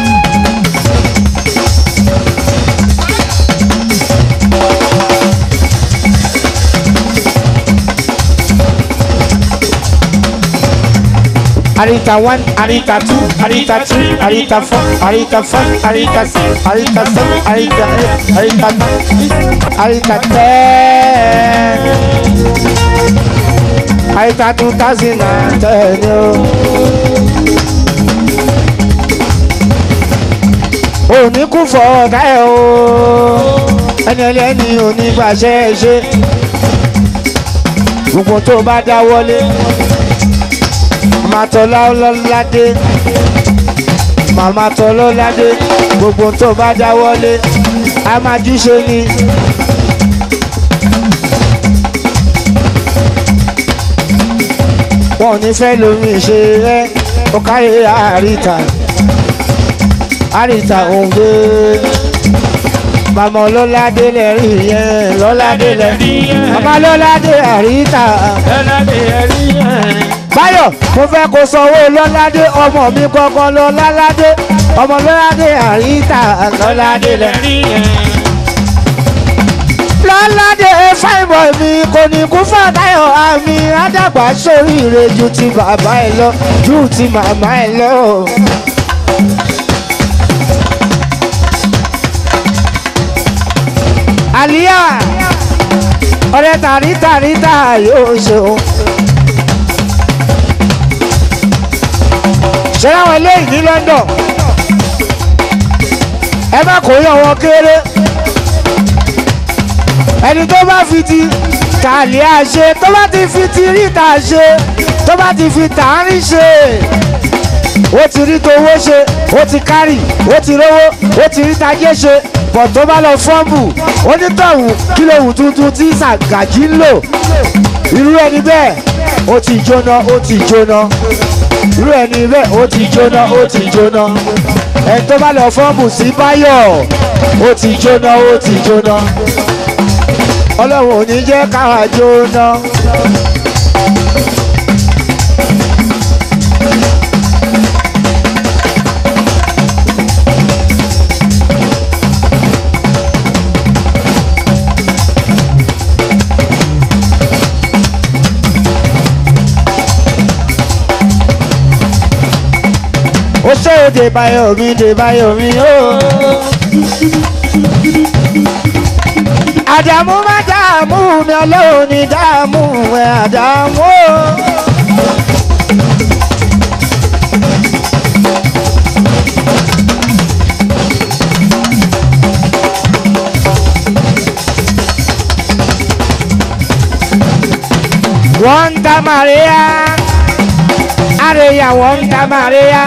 Arita one, Arita two, Arita three, Arita four, Arita five, Arita six, Arita seven, Arita eight, Arita nine, Arita ten. Arita two thousand and ten. yo. Òní kú fọ ọ̀gá ẹ̀ o, ẹni ẹlẹ́ni onígbàṣẹ́ ṣe, gbogbo tó bá dáwọ́lé màmá tọ́lá ọlọ́ládé màmá tọ́lá ọlọ́ládé gbogbo tó bá dáwọ́lé a máa jíṣe ni. wọn ò ní fẹ́ lómi ṣe rẹ́ ó kárí àríta àríta òǹgbẹ màmá ọlọ́ládé lẹ́rìí yẹn lọ́ládé lẹ́rìí màmá ọlọ́ládé àríta Ẹlẹ́dẹ̀ ẹ̀rí ẹ̀. báyọ̀ mo fẹ́ kó sanwó lọ́ládé ọmọ mi kọ́kọ́ lọ́ládé ọmọ lọ́ládé àríta lọ́ládé lẹ̀. Ẹ̀rí ẹ̀. lọ́ládé fáìmọ̀ mi kò ní kú fàtáyọ̀ àmì àdàgbà sóríire ju ti bàbá ẹ lọ ju ti màmá ẹ lọ. àlíyà ọ̀rẹ́ tàrítàrítà yóò ṣeun. ṣé láwọn eléyìí ní London ẹ má kó yàn wọn kéré ẹni tó bá fi ti tàlẹ́ àṣe tó bá ti fi ti ríta ṣe tó bá ti fi tàárín ṣe ó ti rí towó ṣe ó ti kárì ó ti rówó ó ti rí tajé ṣe bọ̀ tó bá lọ fọ́ọ̀mù onítọ̀hún kílòhùn tuntun tí sàgàjì ń lò irú ẹni bẹ́ẹ̀ ó ti jóná ó ti jóná irú ẹni bẹ́ẹ̀ ó ti jóná ó ti jóná ẹ tó bá lọ fọ́ọ̀mù sí báyọ̀ ó ti jóná ó ti jóná ọlọ́run ò ní jẹ́ káwa jóná. ó ṣe òde báyọ̀ mi dé báyọ̀ mi ó. àdàmú má dààmú mi ọlọ́run ní dààmú ẹ̀ àdàmú ó. wọ́n ń ta Maria àríyá wọ́n ń ta Maria.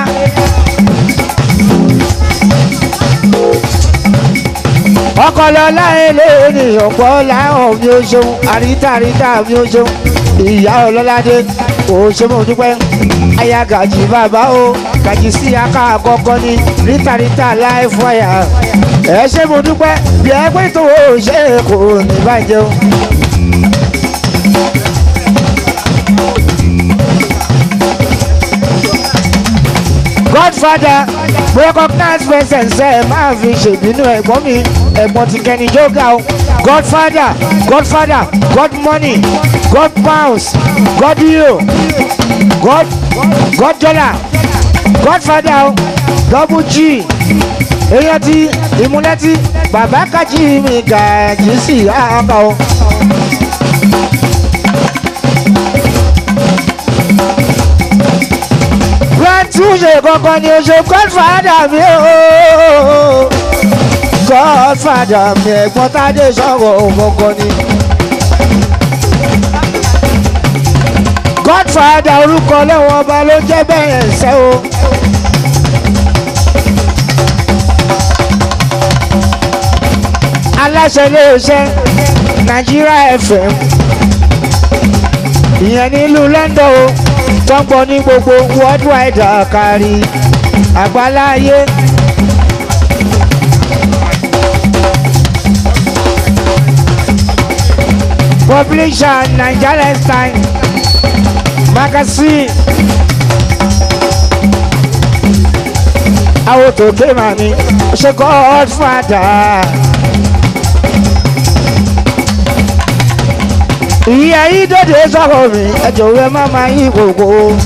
ọkọlọlá eléyìí ọ̀pọ̀ làwọn mi ò ṣeun àríntàríntà mi ò ṣeun ìyá ọlọ́ládé ò ṣe mọ̀ dúpẹ́ aya gàjì bàbá o gàjì sí aká àkọ́kọ́ ní ríntàríntà láì fọyà ẹ ṣe mọ̀ dúpẹ́ bí ẹ pé tó o ṣe kò ní bàjẹ́ o. godfather recognize presence ẹ máa fi ṣèbínú ẹ̀gbọ́n mi ẹ̀gbọ́n ti kẹ́ni jóga o godfather godfather god money god pounds god euro god god dollar godfather o double g èèyàn ti ìmúlẹ́tì bàbá kájí mi gàjí sí àbá o. túnṣe kankan ni o ṣe godfather mi o godfather mi ẹ̀gbọ́n tádé sọ̀rọ̀ kankan ni. godfather orúkọ lẹ́wọ̀n ọba ló jẹ́ bẹ́ẹ̀ ṣẹ́ o. aláṣẹ iléeṣẹ́ Nigeria FM ìyẹn nílùú London o tó ń gbọ́ ní gbogbo worldwide àkárí àgbáláyé. publisher Nigeria Time magazine. àwọn tó ké màmí ṣe godfather. ìyá yìí dòde sọ̀rọ̀ mi ẹ̀jọ̀ rẹ̀ má máa yí gbogbo.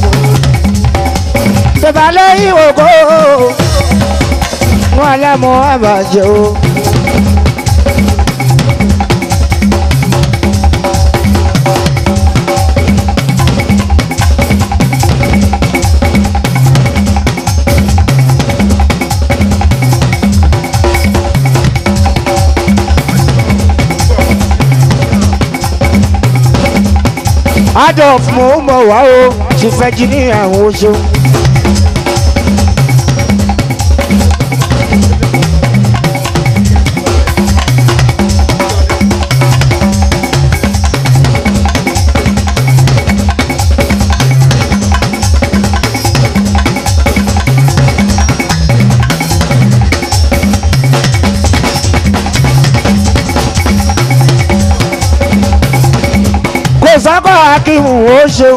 tẹ̀bálẹ̀ yí gbogbo. wọn alámọ̀ àbàjẹ́ o. adolf mo ń bọ̀ wá o ti fẹ́ jí ní àwọn oṣù. kò sákọ̀ akíhùn ó ṣeun.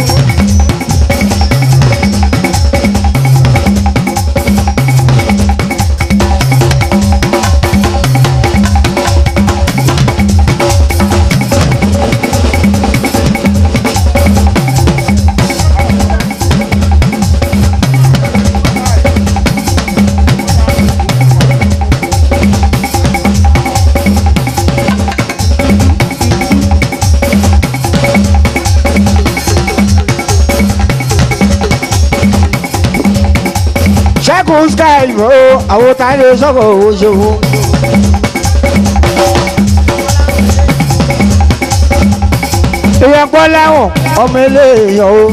ṣẹ́gun sky mo àwọn tá a lè sọ̀rọ̀ owó ṣòwò. èèyàn gbọ́ láwọn ọmọ eléèyàn o.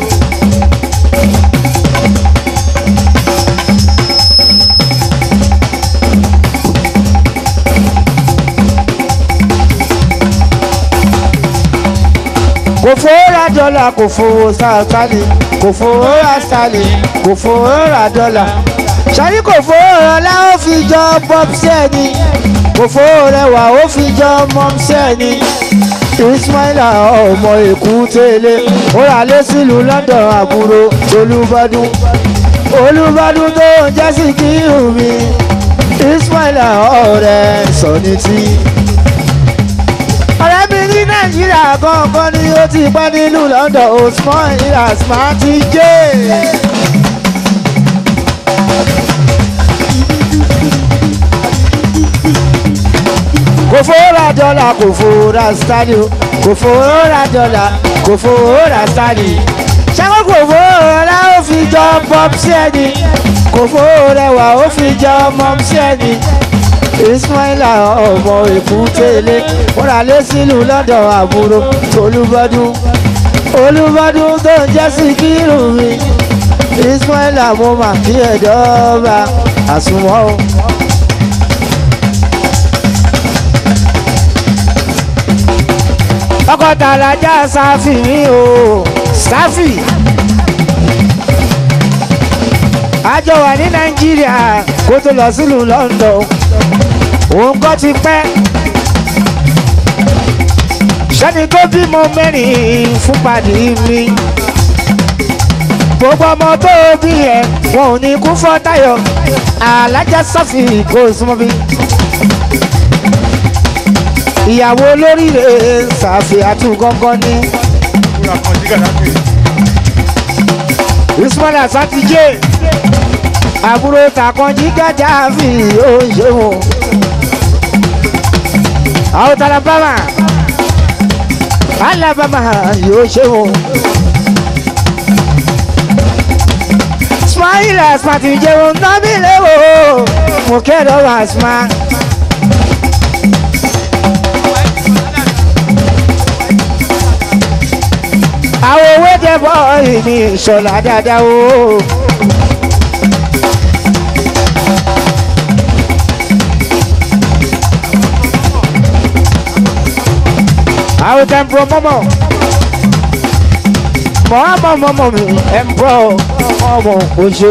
kò fowó ra dọ́là kò fowó sáàtàlì kò fowó ra sálì kò fowó ra dọ́là sọ́ni kò fowó ọlá ó fi jọ bọ́bsí ẹni kò fowó rẹwà ó fi jọ mọ́msí ẹni ismaila ọmọ èkú tẹ́lẹ̀ ó rà lé sílùú london àbúrò olùbádùn olùbádùn tó ń jẹ́ sí kírù mi ismaila ọ̀rẹ́ sọ̀ni tí. ọ̀rẹ́ mi ní nàìjíríà gangan ni ó ti pẹ́ nílùú london osman ilasma ti jẹ́. kò fowó ra dọ́là kò fowó ra stadi o kò fowó ra dọ́là kò fowó ra stadi. ṣáko kò fowó rọlá ó fi jọ bọ́bsí ẹni kò fowó rẹwà ó fi jọ mọ́msí ẹni. ismaila ọmọ èkútélé wọ́n rà lé sílùú lọ́dọ̀ àbúrò olúbọ́dún olúbọ́dún tó ń jẹ́ sí kírù mi ismaila mo mà kí ẹ̀dọ́ba àsùnwọ̀n o. ọkọ̀ tàlàjà sáfì mi o sáfì. àjọ wà ní nàìjíríà kó tó lọ sílùú london òun kọ́ ti pẹ́. sẹ́ni tó bímọ mẹ́rin fún pàdé mi. gbogbo ọmọ tó bí ẹ wọn ò ní kú fọ́ táyọ̀ alájà sáfì kò súnmọ́ bí ìyàwó olóríire ṣàfihàtú gángan ní. ismail asatije àbúrò tàkànjí gàjà fi oúnjẹ wọn. àwọn alabama alabama yóò ṣe wọn. ismail asatije wọn nábì lẹ́wọ̀ mo kẹ́rọ̀ wá ismail. àwọn owó dẹ́bọ̀ ìní ìṣọ̀lá dáadáa o. àwọn tẹ̀ ń bọ̀ mọ́mọ́ mọ́mọ́ mọ́mọ́ mi ẹ̀ ń bọ̀ mọ́mọ́ oṣù.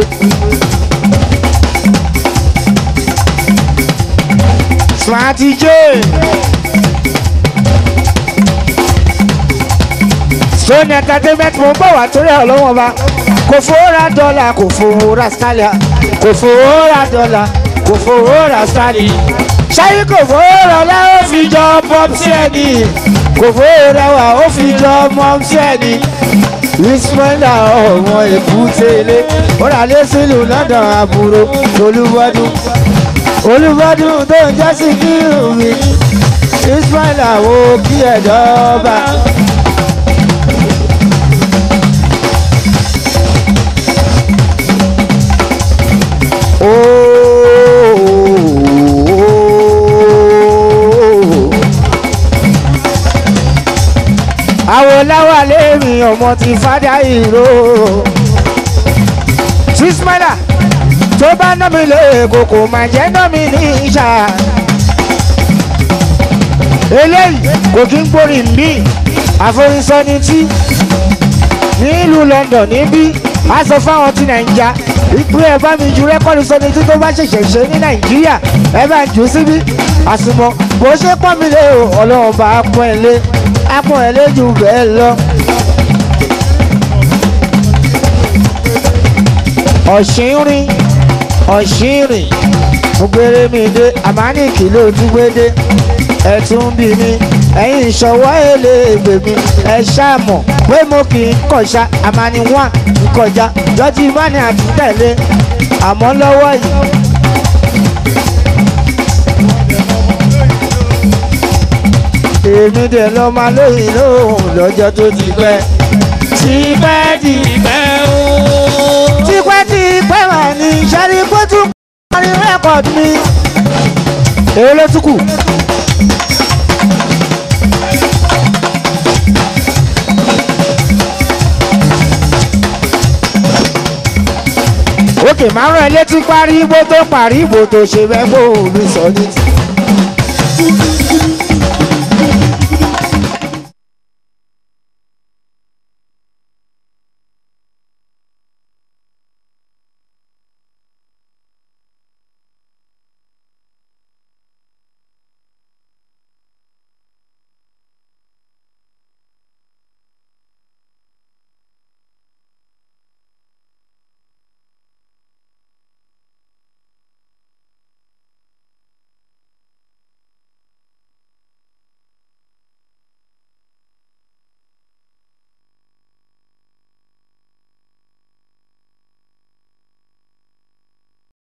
Smarty J. sóní entertainment mo ń bọ̀ wá torí ọlọ́wọ́n ọba kò fowó ra dọ́là kò fowó ra stalia kò fowó ra dọ́là kò fowó ra stalia ṣáyé kò fowó rọlá ó fi jọ bọ́msí ẹni kò fowó rẹwà ó fi jọ mọ́msí ẹni ismaila ọmọ èkúté ilé ó rà lé sílùú london àbúrò olúwọdún olúwọdún tó ń jẹ́ sí kírù mi ismaila wo kí ẹ̀dọ́ba. àwọn láwà lèmi ọmọ ti fádà ìró sísmẹ́là tó bá ná mi lé kòkò máa jẹ́ ná mi ní ìṣà eléyìí kò kí ń gbórí mi àforísọ́ni tí nílùú London níbí a sọ fáwọn ti nàìjà ìpín ẹ bá mi ju rẹ́kọ́dù sọ́ni tí tó bá ṣẹ̀ṣẹ̀ ṣe ní nàìjíríà ẹ bá jù ú síbí àsùnmọ̀ bó ṣe pọ́n mi lé o ọlọ́run bá pọ́n ẹ lé apọ̀ ẹ lé jù bẹ́ẹ̀ lọ. ọ̀ṣìnrin ọ̀ṣìnrin mo gbére mi dé àmánìkì ló tún gbé dé ẹ tún bí mi ẹ̀yin ìṣọwọ́ èlé ègbè mi ẹ ṣàmọ̀ pé mo kì í kọ̀ṣà àmàní wà ń kọjá lọ́tí ìbáni àti tẹ̀lé àmọ́ lọ́wọ́ yìí. èmi dẹ̀ lọ́ máa lóyìn lóhùn lọ́jọ́ tó ti pẹ́. tipẹ́ tipẹ́ o. tipẹ́ tipẹ́ mà ní sẹ́rí bótú parí rẹ́kọ̀dù mi. èyí ló tún kù. òkè márùn ẹ létí parí igbó tó parí igbó tó ṣe bẹ́ẹ̀ bó mi sọ ní ti.